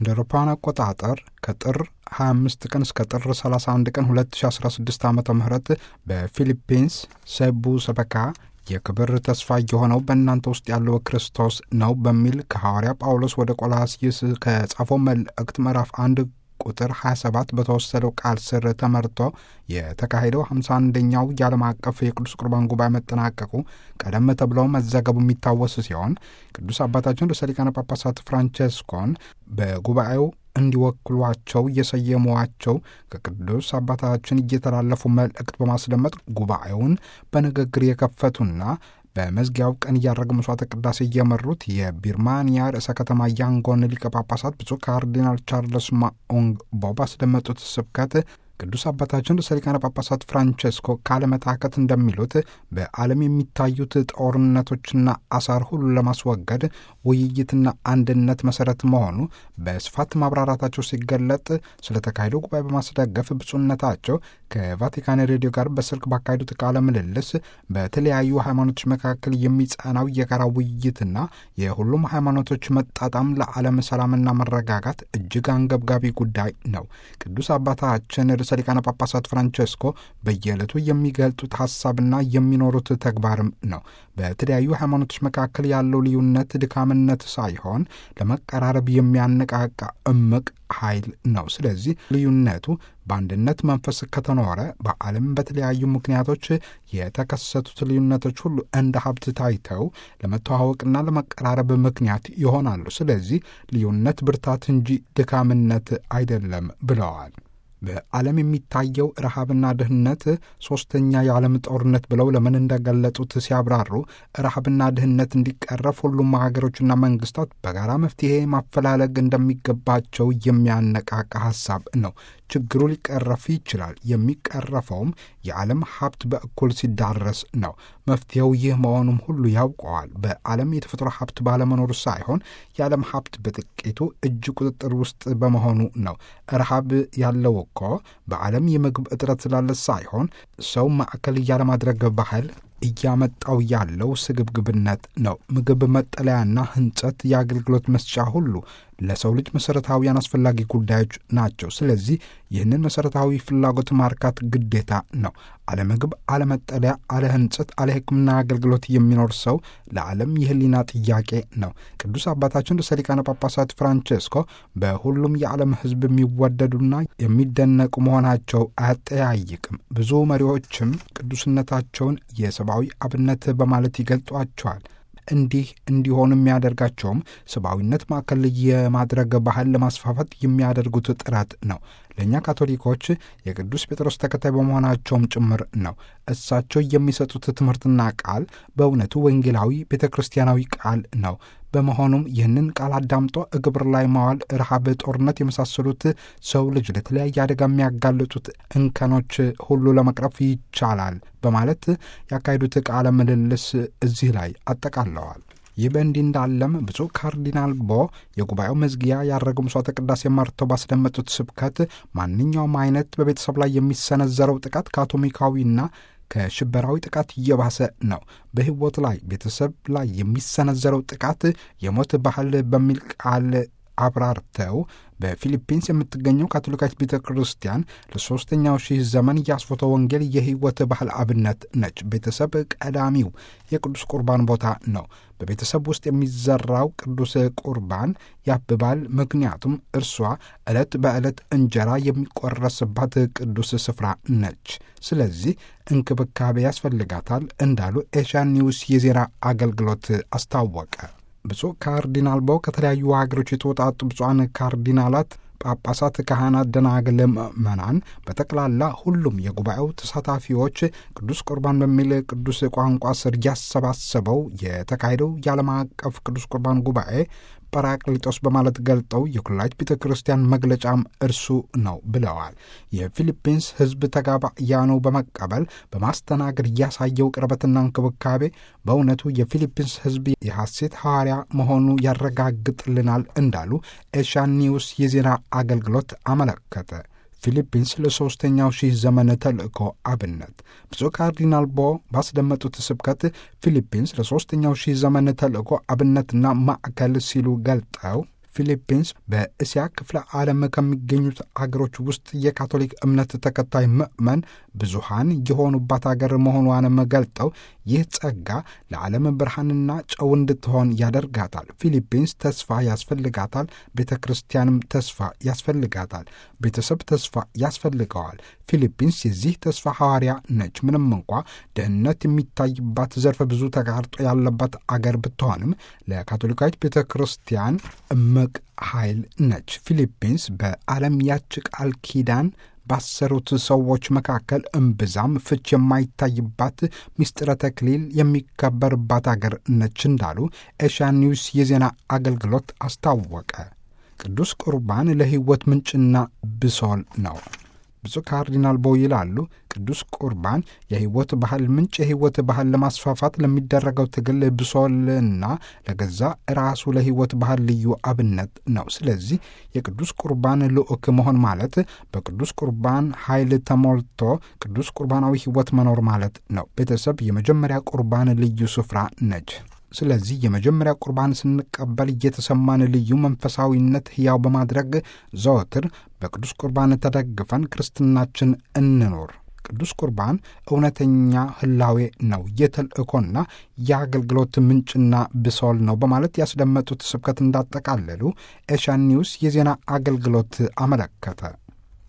እንደ አውሮፓውያን አቆጣጠር ከጥር 25 ቀን እስከ ጥር 31 ቀን 2016 ዓ ም በፊሊፒንስ ሰቡ ሰበካ የክብር ተስፋ የሆነው በእናንተ ውስጥ ያለው ክርስቶስ ነው በሚል ከሐዋርያ ጳውሎስ ወደ ቆላስይስ ከጻፈው መልእክት ምዕራፍ አንድ ቁጥር 27 በተወሰደው ቃል ስር ተመርቶ የተካሄደው 51ኛው የዓለም አቀፍ የቅዱስ ቁርባን ጉባኤ መጠናቀቁ ቀደም ተብለው መዘገቡ የሚታወስ ሲሆን ቅዱስ አባታችን ርዕሰ ሊቃነ ጳጳሳት ፍራንቼስኮን በጉባኤው እንዲወክሏቸው የሰየሟቸው ከቅዱስ አባታችን እየተላለፉ መልእክት በማስደመጥ ጉባኤውን በንግግር የከፈቱና በመዝጊያው ቀን እያደረገ መስዋዕተ ቅዳሴ እየመሩት የቢርማንያ ርዕሰ ከተማ ያንጎን ሊቀ ጳጳሳት ብፁዕ ካርዲናል ቻርልስ ማኦንግ ቦ ባስደመጡት ስብከት ቅዱስ አባታችን ርዕሰ ሊቃነ ጳጳሳት ፍራንቼስኮ ካለመታከት እንደሚሉት በዓለም የሚታዩት ጦርነቶችና አሳር ሁሉ ለማስወገድ ውይይትና አንድነት መሰረት መሆኑ በስፋት ማብራራታቸው ሲገለጥ ስለተካሄደው ጉባኤ በማስደገፍ ብፁዕነታቸው ከቫቲካን ሬዲዮ ጋር በስልክ ባካሄዱት ቃለ ምልልስ በተለያዩ ሃይማኖቶች መካከል የሚጸናው የጋራ ውይይትና የሁሉም ሃይማኖቶች መጣጣም ለዓለም ሰላምና መረጋጋት እጅግ አንገብጋቢ ጉዳይ ነው። ቅዱስ አባታችን ርዕሰ ሊቃነ ጳጳሳት ፍራንቼስኮ በየዕለቱ የሚገልጡት ሐሳብና የሚኖሩት ተግባርም ነው። በተለያዩ ሃይማኖቶች መካከል ያለው ልዩነት ድካምነት ሳይሆን ለመቀራረብ የሚያነቃቃ እምቅ ኃይል ነው። ስለዚህ ልዩነቱ በአንድነት መንፈስ ከተኖረ በዓለም በተለያዩ ምክንያቶች የተከሰቱት ልዩነቶች ሁሉ እንደ ሀብት ታይተው ለመተዋወቅና ለመቀራረብ ምክንያት ይሆናሉ። ስለዚህ ልዩነት ብርታት እንጂ ድካምነት አይደለም ብለዋል። በዓለም የሚታየው ረሃብና ድህነት ሶስተኛ የዓለም ጦርነት ብለው ለምን እንደገለጹት ሲያብራሩ ረሃብና ድህነት እንዲቀረፍ ሁሉም ሀገሮችና መንግስታት በጋራ መፍትሄ ማፈላለግ እንደሚገባቸው የሚያነቃቃ ሀሳብ ነው። ችግሩ ሊቀረፍ ይችላል። የሚቀረፈውም የዓለም ሀብት በእኩል ሲዳረስ ነው። መፍትሄው ይህ መሆኑም ሁሉ ያውቀዋል። በዓለም የተፈጥሮ ሀብት ባለመኖሩ ሳይሆን የዓለም ሀብት በጥቂቱ እጅ ቁጥጥር ውስጥ በመሆኑ ነው። ረሃብ ያለው እኮ በዓለም የምግብ እጥረት ስላለ ሳይሆን ሰው ማዕከል እያለማድረግ ባህል እያመጣው ያለው ስግብግብነት ነው። ምግብ፣ መጠለያና ሕንጸት፣ የአገልግሎት መስጫ ሁሉ ለሰው ልጅ መሠረታዊያን አስፈላጊ ጉዳዮች ናቸው። ስለዚህ ይህንን መሠረታዊ ፍላጎት ማርካት ግዴታ ነው። አለ ምግብ፣ አለ መጠለያ፣ አለ ሕንጸት፣ አለ ሕክምና አገልግሎት የሚኖር ሰው ለዓለም የህሊና ጥያቄ ነው። ቅዱስ አባታችን ርዕሰ ሊቃነ ጳጳሳት ፍራንቼስኮ በሁሉም የዓለም ሕዝብ የሚወደዱና የሚደነቁ መሆናቸው አያጠያይቅም። ብዙ መሪዎችም ቅዱስነታቸውን የሰብአዊ አብነት በማለት ይገልጧቸዋል። እንዲህ እንዲሆኑ የሚያደርጋቸውም ሰብአዊነት ማዕከል የማድረግ ባህል ለማስፋፋት የሚያደርጉት ጥረት ነው። ለእኛ ካቶሊኮች የቅዱስ ጴጥሮስ ተከታይ በመሆናቸውም ጭምር ነው። እሳቸው የሚሰጡት ትምህርትና ቃል በእውነቱ ወንጌላዊ ቤተ ክርስቲያናዊ ቃል ነው። በመሆኑም ይህንን ቃል አዳምጦ ግብር ላይ ማዋል፣ ረሃብ፣ ጦርነት የመሳሰሉት ሰው ልጅ ለተለያየ አደጋ የሚያጋልጡት እንከኖች ሁሉ ለመቅረፍ ይቻላል በማለት ያካሄዱት ቃለ ምልልስ እዚህ ላይ አጠቃለዋል። ይህ በእንዲህ እንዳለም ብፁዕ ካርዲናል ቦ የጉባኤው መዝጊያ ያደረገው መስዋዕተ ቅዳሴ መርተው ባስደመጡት ስብከት ማንኛውም አይነት በቤተሰብ ላይ የሚሰነዘረው ጥቃት ከአቶሚካዊና ከሽበራዊ ጥቃት እየባሰ ነው። በሕይወት ላይ ቤተሰብ ላይ የሚሰነዘረው ጥቃት የሞት ባህል በሚል ቃል አብራርተው በፊሊፒንስ የምትገኘው ካቶሊካዊት ቤተ ክርስቲያን ለሦስተኛው ሺህ ዘመን የአስፎተ ወንጌል የሕይወት ባህል አብነት ነች። ቤተሰብ ቀዳሚው የቅዱስ ቁርባን ቦታ ነው። በቤተሰብ ውስጥ የሚዘራው ቅዱስ ቁርባን ያብባል። ምክንያቱም እርሷ ዕለት በዕለት እንጀራ የሚቆረስባት ቅዱስ ስፍራ ነች። ስለዚህ እንክብካቤ ያስፈልጋታል እንዳሉ ኤሽያን ኒውስ የዜና አገልግሎት አስታወቀ። ብፁዕ ካርዲናል ቦ ከተለያዩ ሀገሮች የተወጣጡ ብፁዓን ካርዲናላት፣ ጳጳሳት፣ ካህናት፣ ደናግል፣ ምዕመናን በጠቅላላ ሁሉም የጉባኤው ተሳታፊዎች ቅዱስ ቁርባን በሚል ቅዱስ ቋንቋ ስር ያሰባሰበው የተካሄደው የዓለም አቀፍ ቅዱስ ቁርባን ጉባኤ ጰራቅሊጦስ በማለት ገልጠው የኩላሊት ቤተ ክርስቲያን መግለጫም እርሱ ነው ብለዋል። የፊሊፒንስ ሕዝብ ተጋባያኑ በመቀበል በማስተናገድ ያሳየው ቅርበትና እንክብካቤ በእውነቱ የፊሊፒንስ ሕዝብ የሐሴት ሐዋርያ መሆኑ ያረጋግጥልናል እንዳሉ ኤሽያን ኒውስ የዜና አገልግሎት አመለከተ። ፊሊፒንስ ለሦስተኛው ሺህ ዘመን ተልእኮ አብነት ብፁዕ ካርዲናል ቦ ባስደመጡት ስብከት ፊሊፒንስ ለሦስተኛው ሺህ ዘመን ተልእኮ አብነትና ማዕከል ሲሉ ገልጠው ፊሊፒንስ በእስያ ክፍለ ዓለም ከሚገኙት አገሮች ውስጥ የካቶሊክ እምነት ተከታይ ምዕመን ብዙሃን የሆኑባት አገር መሆኗንም ገልጠው ይህ ጸጋ ለዓለም ብርሃንና ጨው እንድትሆን ያደርጋታል። ፊሊፒንስ ተስፋ ያስፈልጋታል። ቤተ ክርስቲያንም ተስፋ ያስፈልጋታል። ቤተሰብ ተስፋ ያስፈልገዋል። ፊሊፒንስ የዚህ ተስፋ ሐዋርያ ነች። ምንም እንኳ ድህነት የሚታይባት ዘርፈ ብዙ ተጋርጦ ያለባት አገር ብትሆንም ለካቶሊካዊት ቤተ ክርስቲያን እምቅ ኃይል ነች። ፊሊፒንስ በዓለም ያች ቃል ኪዳን ባሰሩት ሰዎች መካከል እምብዛም ፍች የማይታይባት ምስጢረ ተክሊል የሚከበርባት አገር ነች እንዳሉ ኤሽያ ኒውስ የዜና አገልግሎት አስታወቀ። ቅዱስ ቁርባን ለሕይወት ምንጭና ብሶል ነው። ብፁዕ ካርዲናል ቦ ይላሉ ቅዱስ ቁርባን የሕይወት ባህል ምንጭ፣ የሕይወት ባህል ለማስፋፋት ለሚደረገው ትግል ብሶልና ለገዛ ራሱ ለሕይወት ባህል ልዩ አብነት ነው። ስለዚህ የቅዱስ ቁርባን ልዑክ መሆን ማለት በቅዱስ ቁርባን ኃይል ተሞልቶ ቅዱስ ቁርባናዊ ሕይወት መኖር ማለት ነው። ቤተሰብ የመጀመሪያ ቁርባን ልዩ ስፍራ ነች። ስለዚህ የመጀመሪያ ቁርባን ስንቀበል እየተሰማን ልዩ መንፈሳዊነት ሕያው በማድረግ ዘወትር በቅዱስ ቁርባን ተደግፈን ክርስትናችን እንኖር። ቅዱስ ቁርባን እውነተኛ ህላዌ ነው፣ የተልእኮና የአገልግሎት ምንጭና ብሶል ነው በማለት ያስደመጡት ስብከት እንዳጠቃለሉ ኤሽያን ኒውስ የዜና አገልግሎት አመለከተ።